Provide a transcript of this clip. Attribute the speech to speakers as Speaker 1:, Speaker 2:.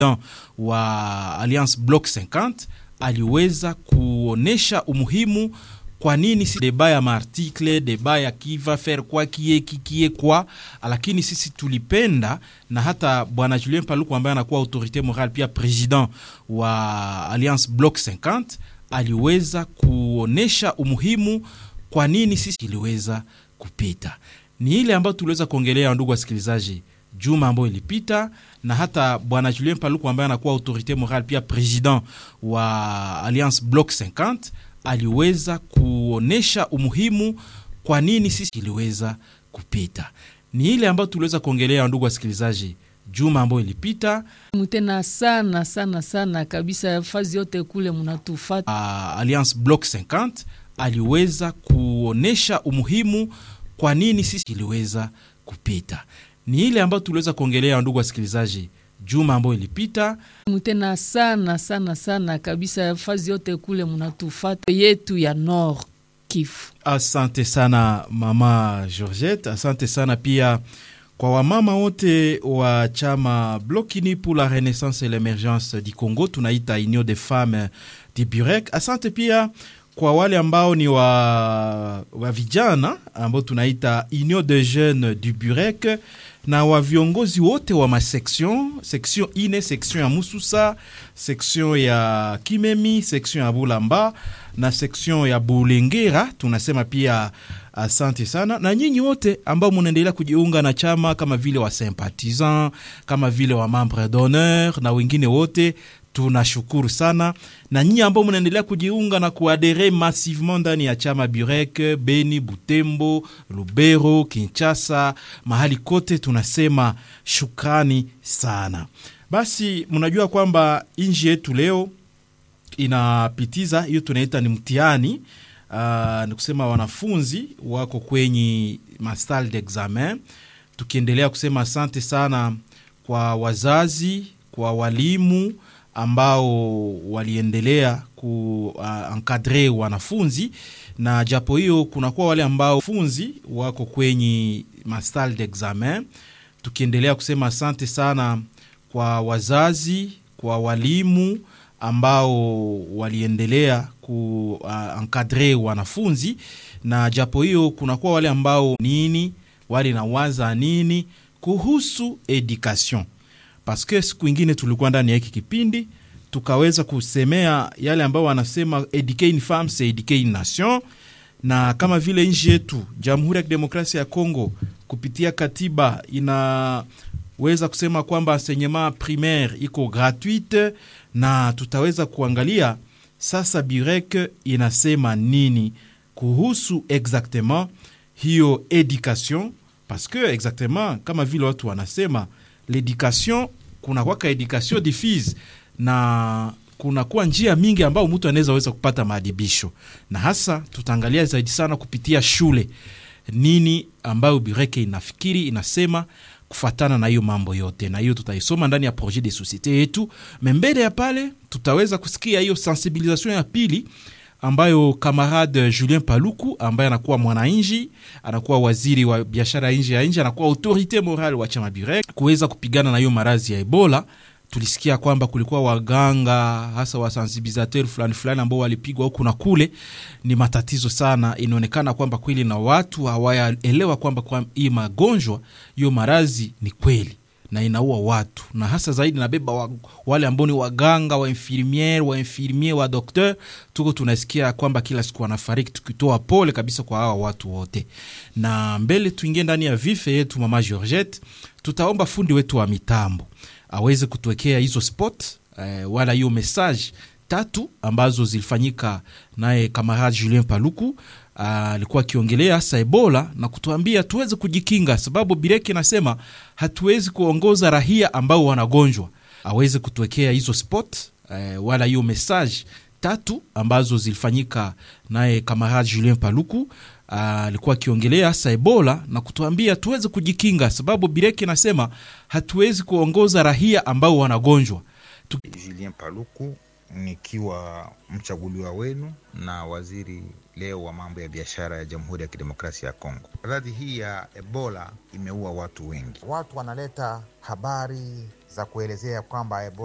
Speaker 1: wa Alliance Bloc 50 aliweza kuonesha umuhimu kwa nini si deba ya maartikle deba ya kiva faire kwa kie kikie kwa, lakini sisi tulipenda na hata bwana Julien Paluku ambaye anakuwa autorite morale pia president wa Alliance Bloc 50 aliweza kuonesha umuhimu kwa nini sisi iliweza kupita. Ni ile ambayo tuliweza kuongelea, ndugu wasikilizaji, juma ambayo ilipita, na hata bwana Julien Paluku ambaye anakuwa autorite morale pia president wa Alliance Bloc 50 aliweza kuonesha umuhimu kwa nini sisi iliweza kupita. Ni ile ambayo tuliweza kuongelea, ndugu wasikilizaji, juma ambayo ilipita
Speaker 2: tena sana sana sana kabisa, fazi yote kule mnatufata.
Speaker 1: uh, Alliance Bloc 50 aliweza kuonesha umuhimu kwa nini sisi iliweza kupita. Ni ile ambayo tuliweza kuongelea, ndugu wasikilizaji, juma ambayo ilipita
Speaker 2: tena sana sana sana kabisa, fazi yote kule mnatufata yetu ya Nord Kivu.
Speaker 1: Asante sana mama Georgette, asante sana pia kwa wamama wote wa chama Blokini pour la Renaissance et l'Emergence du Congo, tunaita Union des Femmes du Burek. Asante pia kwa wale ambao ni wa, wa vijana ambao tunaita Union des Jeunes du Burek na wa viongozi wote wa maseksion seksion ine, seksion ya Mususa, seksion ya Kimemi, seksion ya Bulamba na seksion ya Bulengera. Tunasema pia asante sana na nyinyi wote ambao munaendelea kujiunga na chama kama vile wa sympathisant, kama vile wa membre d'honneur na wengine wote tunashukuru sana na nyinyi ambao mnaendelea kujiunga na kuadere massivement ndani ya chama Burek Beni, Butembo, Lubero, Kinshasa, mahali kote, tunasema shukrani sana. Basi mnajua kwamba nchi yetu leo inapitiza hiyo tunaita ni mtihani. Uh, ni kusema wanafunzi wako kwenye masal d'examen, tukiendelea kusema asante sana kwa wazazi, kwa walimu ambao waliendelea kuankadre uh, wanafunzi na japo hiyo kunakuwa wale ambao funzi wako kwenye masal d'examen, tukiendelea kusema asante sana kwa wazazi, kwa walimu ambao waliendelea kuankadre uh, wanafunzi na japo hiyo kunakuwa wale ambao nini wale nawaza nini kuhusu education paske siku ingine tulikuwa ndani ya hiki kipindi tukaweza kusemea yale ambao wanasema eduquer une femme c'est eduquer une nation, na kama vile nchi yetu Jamhuri ya Kidemokrasia ya Kongo kupitia katiba inaweza kusema kwamba enseignement primaire iko gratuite, na tutaweza kuangalia sasa Burek inasema nini kuhusu exactement hiyo education, paske exactement kama vile watu wanasema l'education kuna kwaka education diffuse na kunakuwa njia mingi ambao mtu anaweza weza kupata maadibisho, na hasa tutaangalia zaidi sana kupitia shule, nini ambayo Bureke inafikiri inasema kufatana na hiyo mambo yote, na hiyo tutaisoma ndani ya projet de societe yetu. Mbele ya pale tutaweza kusikia hiyo sensibilisation ya pili ambayo kamarade Julien Paluku ambaye anakuwa mwananchi, anakuwa waziri wa biashara nje ya nje, anakuwa autorite morale wa chama Burek kuweza kupigana na hiyo maradhi ya Ebola. Tulisikia kwamba kulikuwa waganga hasa wasensibilisateur fulani fulani ambao walipigwa huku na kule. Ni matatizo sana, inaonekana kwamba kweli na watu hawayaelewa kwamba kwa hii magonjwa hiyo maradhi ni kweli na inaua watu na hasa zaidi nabeba wa, wale ambao ni waganga wa infirmiere wa infirmier wa docteur, tuko tunasikia kwamba kila siku wanafariki, tukitoa pole kabisa kwa hawa watu wote. Na mbele tuingie ndani ya vife yetu, mama Georgette, tutaomba fundi wetu wa mitambo aweze kutuwekea hizo spot eh, wala hiyo message tatu ambazo zilifanyika naye kamarade Julien Paluku alikuwa uh, akiongelea hasa Ebola na kutuambia tuweze kujikinga, sababu Bireki nasema hatuwezi kuongoza rahia ambao wanagonjwa. Aweze kutuwekea hizo spot uh, wala hiyo message tatu ambazo zilifanyika naye kamarade Julien Paluku alikuwa uh, akiongelea hasa Ebola na kutuambia tuweze kujikinga, sababu Bireki nasema hatuwezi kuongoza rahia ambao wanagonjwa.
Speaker 3: Julien Paluku nikiwa mchaguliwa wenu na waziri leo wa mambo ya biashara ya Jamhuri ya Kidemokrasia ya Kongo. Maradhi hii ya Ebola imeua watu wengi.
Speaker 4: Watu wanaleta habari za kuelezea kwamba Ebola